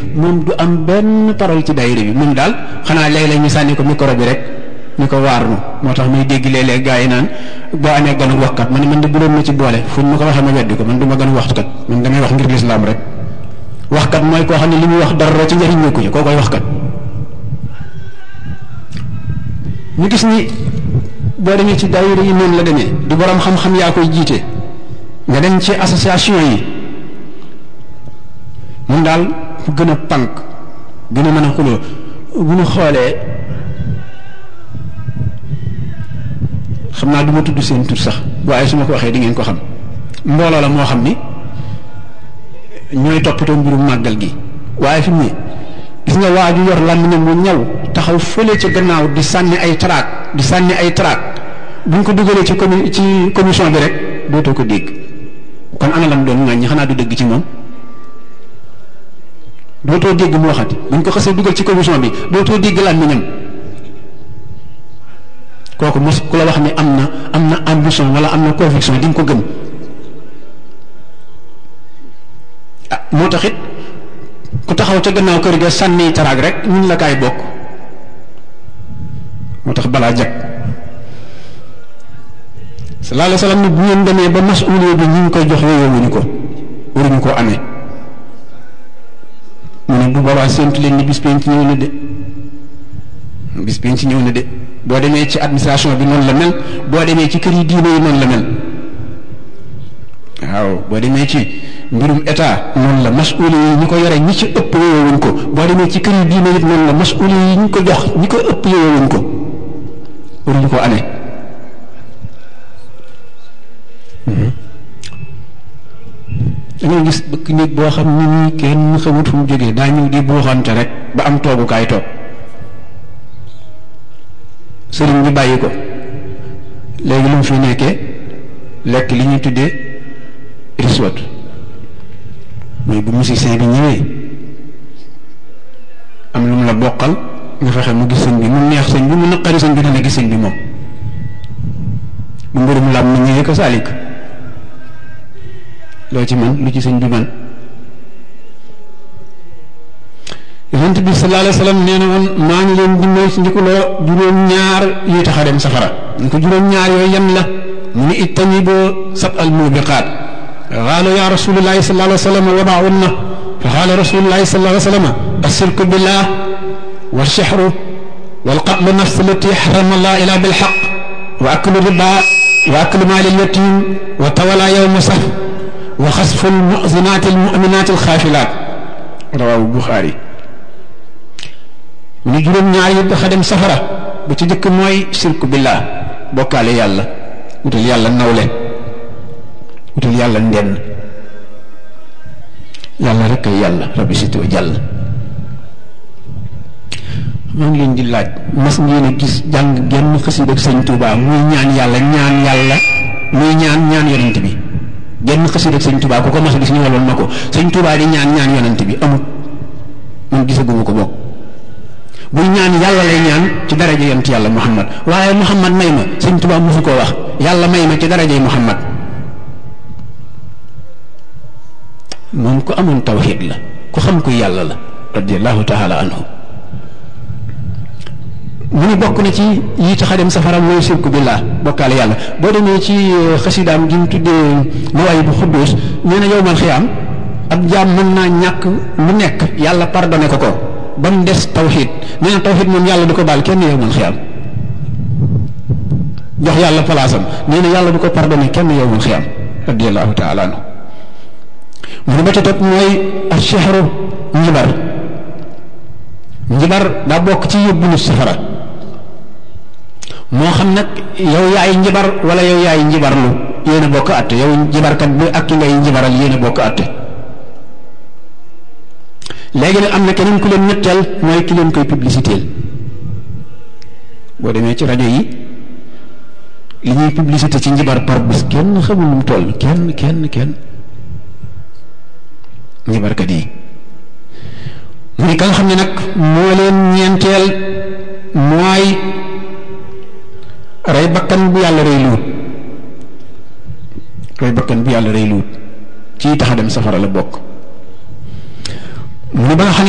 moom du am benn parole ci daayira bi moom daal xanaa léeg-léeg ñu sànni ko micro bi rek ñu ko waar nu moo tax muy dégg léeg-léeg gaa yi naan boo amee ganu waxkat man man de bu doon ma ci boole fu ñu ma ko waxee ma weddi ko man du ma gën waxkat man damay wax ngir lislaam rek waxkat mooy koo xam ne li muy wax dara ci njëriñ ñëkku ci koo koy waxkat ñu gis ni boo demee ci daayira yi noonu la demee du borom xam-xam yaa koy jiite nga dem ci association yi mun daal fu gën a pànk gën a mën a xuloo bu ñu xoolee xam naa du ma tudd seen tur sax waaye su ma ko waxee di ngeen ko xam mbooloo la moo xam ni ñooy toppatoo mbirum màggal gi waaye fi mu ne gis nga waa ju yor làmmiñam mu ñaw taxaw fële ca gannaaw di sànni ay traak di sànni ay traak buñ ko dugalee ci comi ci commission bi rek dootoo ko dégg kon ana lam doon ŋàññi xanaa du dëgg ci moom dootoo dégg mu waxati buñ ko xasee dugal ci commission bi dootoo dégg làmmiñam kooku mos ku la wax ni am na am na ambition wala am na conviction di nga ko gëm ah moo tax it ku taxaw ca gannaaw kër ga sànni taraag rek ñun la kaay bokk moo tax balaa jag sallallahu alayhi wa sallam ni bu ngeen demee ba masuuliya bi ñu ngi koy jox yooyowuñu ko waruñu koo amee mu ne bu boobaa séntu leen ni bis penc ñëw na de bis penc ñëw na de boo demee ci administration bi noonu la mel boo demee ci kër yi diine yi noonu la mel waaw boo demee ci mbirum état noonu la masuuli yi ñi ko yore ñi ci ëpp yowewuñ ko boo demee ci kër yi diine yi noonu la masuuli yi ñi ko jox ñi ko ëpp yowewuñ ko waruñu ko amee dangay gis bëkk nit boo xam ni nii kenn xamut fu mu jógee daa ñëw di buuxante rek ba am toogukaay toog sëriñ bi bàyyi ko léegi lu mu fi nekkee lekk li ñuy tuddee riswat mooy bu musicien bi ñëwee am lu mu la bokkal nga fexe mu gis sëñ bi mu neex sëñ bi mu naqari sëñ bi dana gis sëñ bi moom bu mbirum lam na ñëwee ko saalik loo ci man lu ci sëñ bi man yonent bi sallallahu alayhi wa sallam nee na woon maa ngi leen di moy ci ndikuloo juróom-ñaar yuy tax a dem safara ñu ko juróom-ñaar yooyu yan la mu ni ijtaniboo sab al mubiqaat qaalu ya rasulullahi sallallahu alayhi wa sallam wa maahunna fa qaala rasulullahi sallallahu alayhi wa sallam ashirku billah والشحر والقتل النفس التي حرم الله إلا بالحق وأكل الربا وأكل مال اليتيم وتولى يوم صف وخسف المؤذنات المؤمنات الخافلات رواه البخاري من جروم ñaar yi dafa dem safara bu ci jëkk mooy shirku billah bokkaale yàlla wutal yàlla nawle wutal yàlla ndenn yàlla rek ay yàlla rabbi sitoo jàll maa ngi leen di laaj mas ngeen a gis jàng genn xasida ak sëñ Touba muy ñaan yàlla ñaan yàlla muy ñaan ñaan yonent bi genn xasida ak sëñ Touba ku ko mas a gis ñëwaloon ma ko sëñ Touba di ñaan ñaan yonent bi amut man gisaguma ko bokk buy ñaan yàlla lay ñaan ci daraja yonent yàlla Muhammad waaye Muhammad may ma sëñ Touba mosu koo wax yàlla may ma ci darajay Muhammad moom ku amoon tawxiid la ku xam ku yàlla la radiallahu taala anhu mu ni bokk na ci yi tax a dem safara mooy sirku billah bokkaale yàlla boo demee ci xasidaam gi mu tuddee mawaay bu xudduus nee na yowmal xiyaam ab jaam mën naa ñàkk lu nekk yàlla pardonné ko ko ba mu des tawxid nee na tawxid moom yàlla du ko baal kenn yowmal xiyaam jox yàlla palaasam nee na yàlla du ko pardonné kenn yowmal xiyaam radiallahu taala anhu mu ne ba ca topp mooy achehru njibar njibar daa bokk ci yóbbu nit safara moo xam nag yow yaay njibar wala yow yaay njibarlu yéen a bokk àtte yow njibarkat bi ak ki ngay njibaral yéen a bokk àtte léegi nag am na keneen ku leen ñetteel mooy ki leen koy publicité boo demee ci rajo yi li ñuy publicité ci njibar par bis kenn xamul nu mu toll kenn kenn kenn njibarkat yi mu ne ka nga xam ne nag moo leen ñeenteel mooy rey bakkan bu yàlla rey luut rey bakkan bu yàlla rey luut ci tax a dem safara la bokk mu ne ba nga xam